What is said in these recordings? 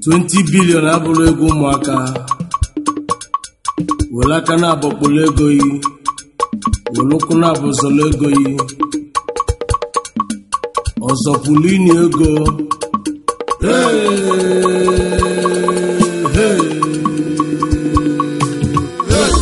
20 bilion abụrụ ego ụmụaka were aka na-abọkpọrọ ego yi were ụkwụ na-abụzọrọ ego yi ọzọ pụrụ inye ego Hey, hey, hey.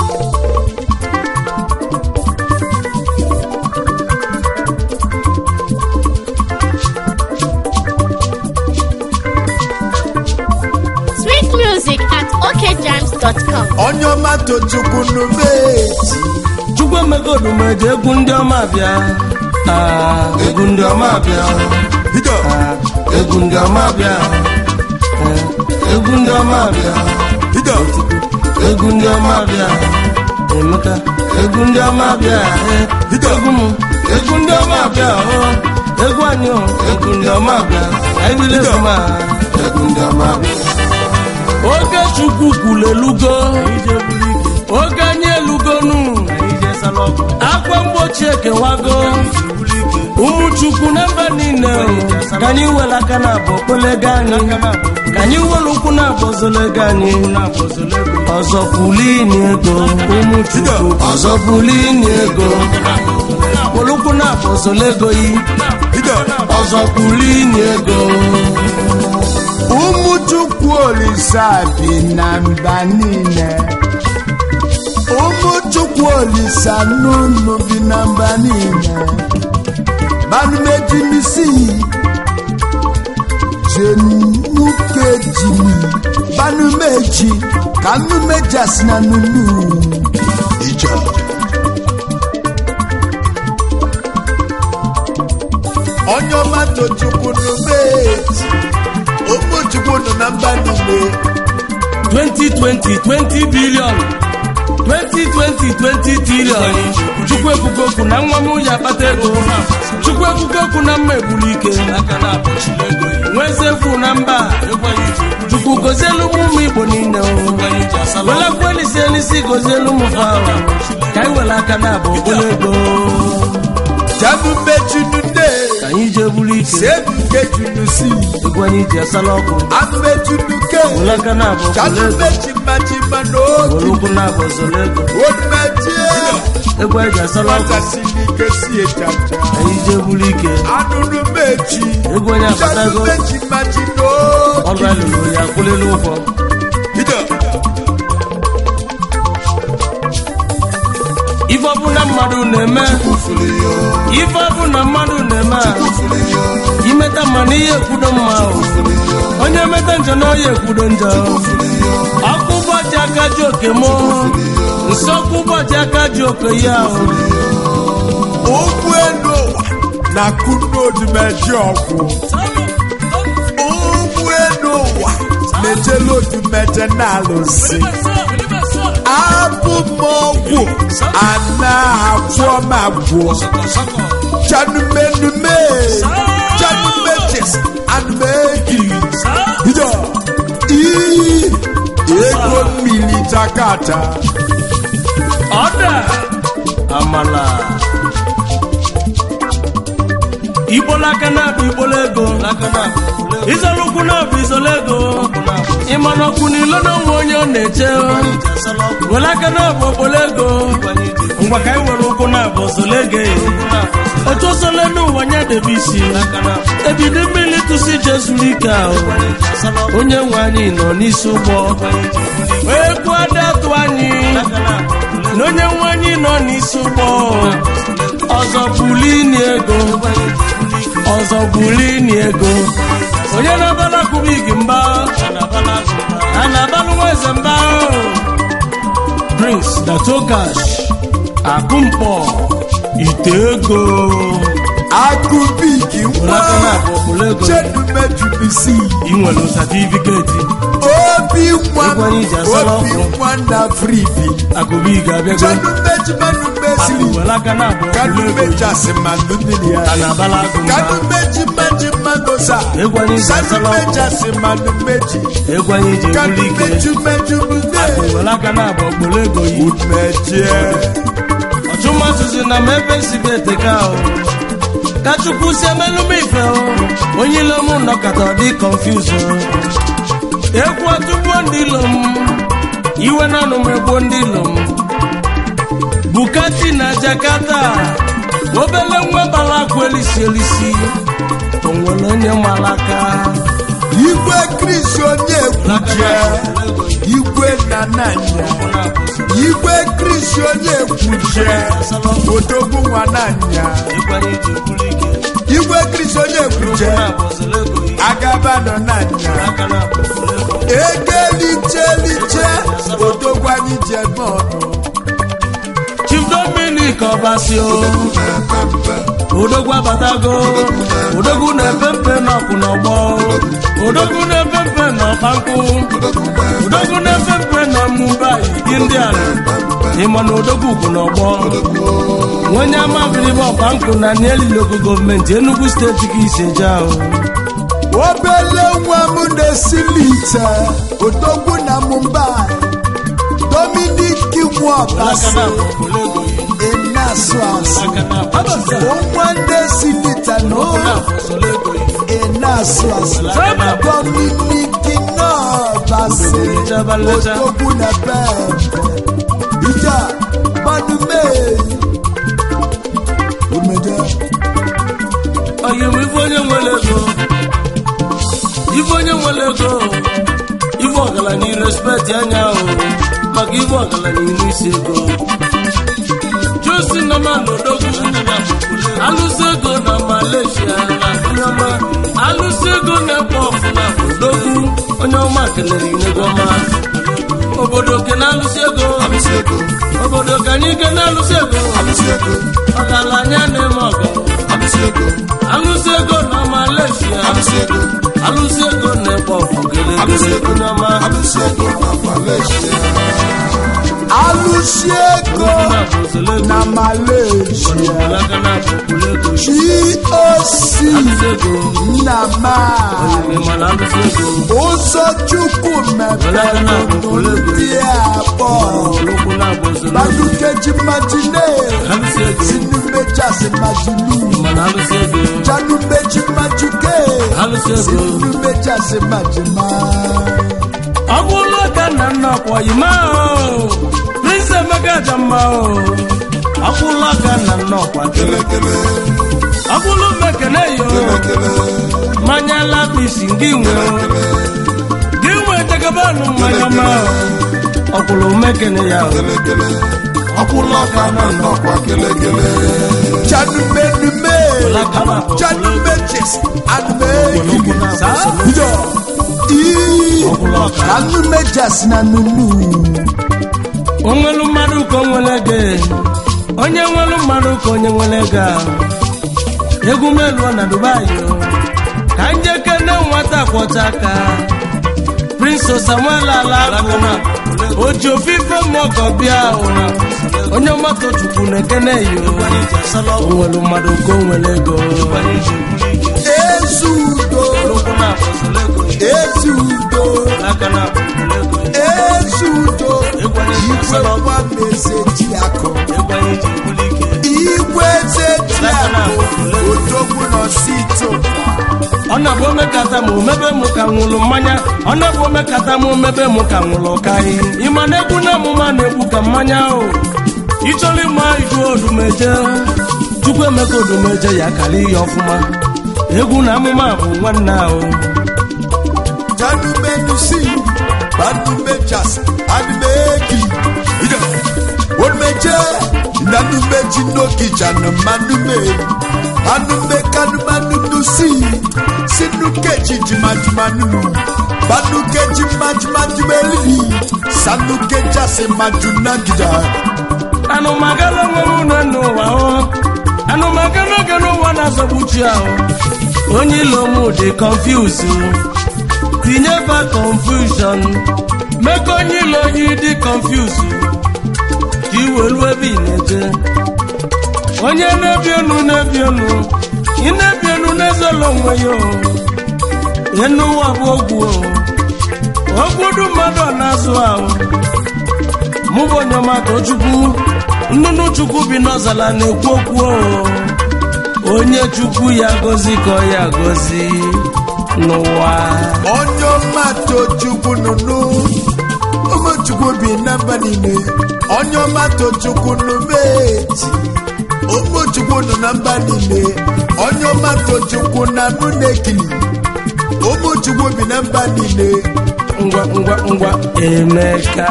Sweet music at okjams.com. onye ọma tochukwu n'ubeeti chukwu emegodu ma eji egwu ndị ọma bịa Ah, egwu ndị ọma bịa bido Ah, egwu ndị ọma bịa Eh, egwu ndị ọma bịa bido egwu ndị ọma bịa emeka egwu ndị ọma bịa eh, egwu m egwu ndị ọma bịa oh, egwu anyị oh, egwu ndị ọma bịa anyị bido egwu ma egwu ndị ọma bịa oge chukwu kwuru elugo oge anyị elugonu akwa mgbochi ekewago ụmụ chukwu na mba niile ka anyị were aka na abụ okpolego anyị ka anyị were ụkwụ na abụ ozolego anyị ọzọ pulini ego ụmụ chukwu ọzọ pulini ego were ụkwụ na abụ ozolego yi bido ọzọ pulini ego ụmụ chukwu olisa bi na mba niile ụmụ chukwu olisa n'ụlọ bi na mba niile banumejimisi jenukejimi banumeji ka nnumejasi na nunu ijọ onye ọma tochukwu n'ubeeti ụmụ chukwu nọ na mba niile 2020 20 billion 2020 20 trillion chukwu ekwugo okwu na nwa m ya akpata ego chukwu ekwugo okwu na mma egburu ike nwezefu na mba chukwu gozielu m ụmụ igbo niile welakwa elisi elisi gozielu m fawa ka anyị were aka na abụ okporo ego jabumejunune ka anyị jee buru ike sebukejunusi egwu anyị ji asala ọkụ anumejunuke were aka na abụ okporo ego kanumejimajima were n'otu ụkwụ na abụ ọzọrọ ego onumejie egwu anyị ji asala ọkụ nwatasirike si ejaja anyị jee buru ike anunumeji egwu onye akpatago janumejimaji ọrụ n'otu alụrụ ya kwụlelu ụgwọ bido ife ọbụla mmadụ na-eme ife ọbụla mmadụ na-eme a, imeta mma na ihe ekwudo mma o. onye meta njọ na onye ekwudo njọ ọkụ ụbọchị aka ji oke mụ nsọkụ ụbọchị aka ji oke ya o. ụgbọ elu ụwa na kunodumeji ọgwụ ụgbọ elu ụwa mejela odumeje na-alụsị abụ m ọgwụ ana agwọ m agwọ chanumenume chanumejes anumegi bido ii ego mmiri jakata ọda amala igbola aka na-abụ igbola ego izolu ụkwụ na-abụ izola ego ịmana ọkwụ n'ilo na onwe onye ọ na-eche were aka na-abụ okpolo ego ngwa ka anyị were ụkwụ na-abụ ozolo ego otu osole n'ụwa nya debe isi ebido mmiri tụsi je zuru ike ahụ onye nwe anyị nọ n'isi ụgbọ ekwu ada atụ anyị na onye nwe anyị nọ n'isi ụgbọ ọzọ bulini ego ọzọ bulini ego onye na-abala kubik mba a na-abalụ nwa eze mba prince datogash akụmkpọ ite ego akụbiki Were aka na-abụ okpolo ego. chedumejubisi ị nwere satifiketi obi nwa Egwu anyị ji asala obi ọkụ. nwa na fribi akụbik abịago chedumejimejumesiri were aka na-abụ okpolo ego kanumejasi mmanụ mmiri a ya na-abala agụ mba kanumejimajimagosa Egwu anyị ji asala ọkụ. kanumejasi mmanụ meji egwu anyị ji ebuli ike kanumejumejumude were aka na-abụ okpolo ego yi umejie ọchụmasụsụ na m ebe nsibe eteka o ka chukwu si emelụ m ife o onye ile m nọkọta ọ dị confuse o egwu atụgbuo ndị ilo m iwe na anụ m egbuo ndị ilo m bukati na jakarta obele nwa bara akwa elisi elisi o nwere onye malaka igwe kris onye ekwuje igwe nananya igwe kris onye ekwuje odogwu nwananya igwe kris onye ekwuje agabano nanya egeliche odogwu anyị ji eme ọnụ chief dominic ọbasio odogwu abatago odogwu na-epe mpe n'ọkụ n'ọgbọ odogwu na-epe mpe n'ọkpankụ odogwu na-epe mpe na mumbai indian ịma na odogwu ugwu n'ọgbọ onye amabiribe ọkpankụ na nielilogo gọọmenti enugu steeti ka iseje ahụ obele nwa m na-esili ite odogwu na mumbai dominik nwọbasi ịna-asụ asụ nwa na-esili ite na ịna-asụ asụ dominik nọbasi odogwu na bembe ija manume umeje oyi m ife onye nwere ego ife onye nwere ego ife ọgaranya irespekt anya ahụ maka ife ọgaranya ilu isi ego josi nama n'odogwu alụsị ego na malaysia nyama alụsị ego na-ekpo ọfụna odogwu onye ọma kelere inego ọma obodo ke na-alụsị ego obodo ka anyị ke na-alụsị ego ọgaranya na-eme ọgọ alụsị ego na malaysia alụsị ego na-ekpo ọfụ kelere onye ọma alụsi ego na malaysia goc nna ma ụzọ chukwu mepere ndị abụọ badukeji majine sinumejasi majinu janumeji majuke sinumejasi majima ọgwụlụ ka nna nna ọkwọyi ma prince emeka aja mma o ọgwụlụ ka nna nna ọkwa ọgwụlụ mekene yo mmanya lapisi gị nwe gị nwe tegabanụ mmanya ma ọgwụlụ mekene ya ọgwụlụ ka nna nna ọkwa janumenume janumejes anumegi yo ii anumejasi na nunu onwelu mmadụ ka o nwere ego onye nwelu mmadụ ka onye nwere ego a. egwu meluo na dubai o. ka njeke na nwata kwọcha aka prince samuel alakụ oji ofufe mmụọkọ bịa o. onye mmadụ chukwu na-ekene yo onwelu mmadụ ka o nwere ego ezudo ezudo ezudo igwe nwa mezeji akụ igwe zeji akụ odogwu n'osito ọ na-abụ omekata ma omebe mụ ka nwụrụ mmanya ọ na-abụ omekata ma omebe mụ ka nwụrụ kaị ịma na egwu na amụma na-egwu ka mmanya ahụ ịchọrọ ịma idu odumeje chukwu emeka odumeje ya kara ihe ọfụma egwu na amụma bụ nwanne ahụ janumenusi banumejas anumegi ide onumeje nanumeji n'ogija na manume anume kanumanunusi sinukeji jimajumanu banukeji majumajumeli sanukejasi majunagida anụmagala nwere ụlọ n'ụwa hụ anụmagala oge n'ụwa na-azọgbuchi ahụ onye ilo mụ dị confuse tinye ba confusion mee ka onye ilo yi dị confuse ka iwelu ebe ị na-eje onye na-ebi enu na-ebi enu ị na-ebi enu na-ezolo onwe ya o enu ụwa bụ ogwu o ogwudu mmadụ ọ na-azụ ahụ mụ bụ onye ọmata chukwu nnụnụ chukwu bi n'ọzala na-ekwu okwu o onye chukwu ya gozi ka ọ ya gozi n'ụwa onye ọma tochukwu nụnụ ụmụchukwu bi na mba niile onye ọma tochukwu nụmeji ụmụchukwu nọ na mba niile onye ọma tochukwu na nụ na-ekili ụmụchukwu bi na mba niile ngwa ngwa ngwa emeka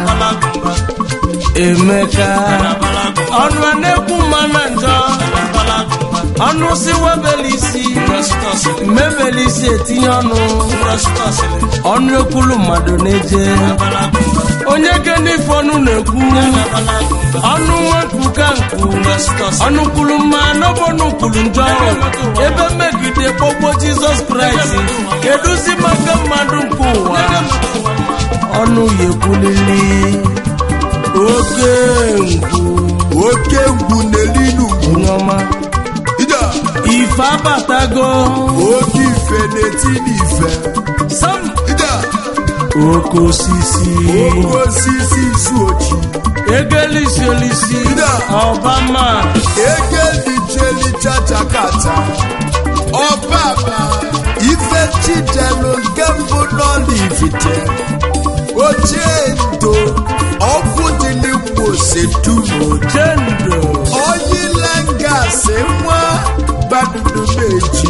emeka ọnụ a na-ekwu mma na njọ ọnụ si webeli isi mmebeli isi etinye ọnụ ọnụ ekwulu mmadụ na-eje onye gene ife ọnụ na-ekwu ọnụ nwepụ ka nku ọnụ kwulu mma n'ọbọnụ kwulu njọ ebe mmegide kpọgbo jizọs kraịst kedụzi maka mmadụ nke ụwa ọnụ ya ekwulili oke ngwu oke ngwu n'elinu onye ọma ija ife abatago oke ife na-eti n'ife sam ija oke osisi oke osisi isu ochi egelisi olisi ọbama egelicheli chachakata ọbaba ife chidelu nke mbụ n'olivite ochie ndo ọkụ dị n'igbo setumo jendo oyilengasị nwa gbadudu meji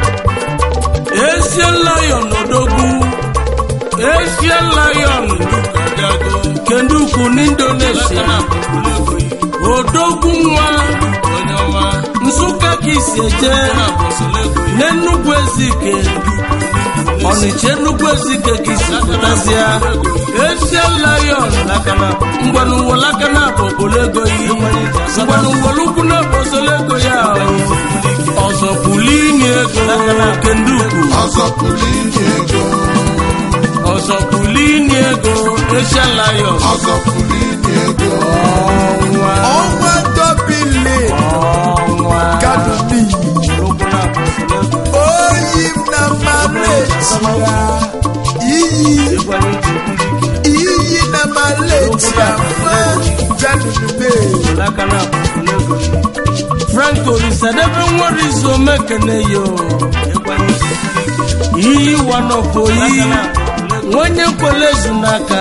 ezie lion odogwu ezie lion kendukwu n'indonesia odogwu nwa nsụka ka isi eje n'enugwu ezike ọnịcha enugwu ezike ka isi pụtazịa ezie lion ngwanụwolaka na bụ obolego yi ngwanụwolukwu na bụ osolego ya ọzọ pụlini ego kendukwu ọzọ pụrụ inye ego ọzọ pụlini ego ezie lion ọzọ pụrụ inye ego ọnwa ọnwa dobili ọnwa kaduni oyi m na malaysia iyi iyi na malaysia nwa gadudube franco risadebe nwere izu omekene yo iyi wanofoyi nwenye nkwele ezu n'aka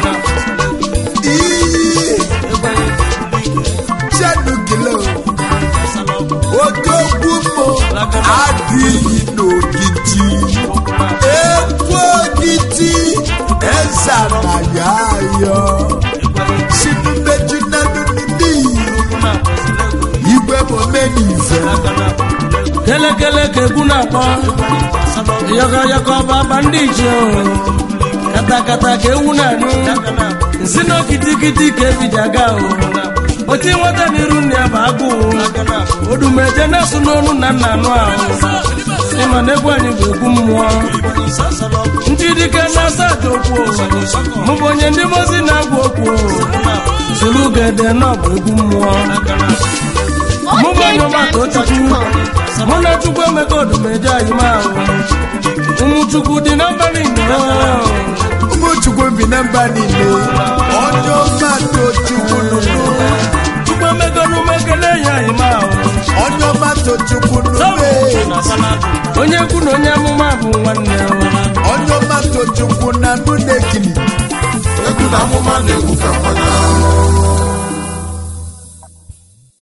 iyi chadugilo odogwu mo adịghị n'ogidi ekwu ogidi eze na ya ayọ sinumeju na nunidi igwe momenife kelekele ka egwu na-akpọ yọkọyọkọ baba ndị iche katakata ka ewu na-anụ nsi na kitikiti ka ebido aga o oti nwata n'iru nne ya bụ agụụ odumeje na-asụ n'onu na nna anụ ahụ ịma na egwu anyị bụ egwu mmụọ ndị dike na-asa aja okwu mụ bụ onye ndị mozi na-agwa okwu soro gede na ọ bụ egwu mmụọ mụ bụ onye ọgbata chukwu mụ na chukwu emeka odumeje anyị ma ahụ ụmụ chukwu dị n'abalị nnọọ ụmụchukwu bi na mba niile onye ọma tochukwu nụnụ chukwu emeka n'umekele ya anyị ma ahụ onye ọma tochukwu nụnụ onye kwu na onye amụma bụ nwanne ya. onye ọma tochukwu na nụ na-ekili egwu na amụma na-egwu ka mmadụ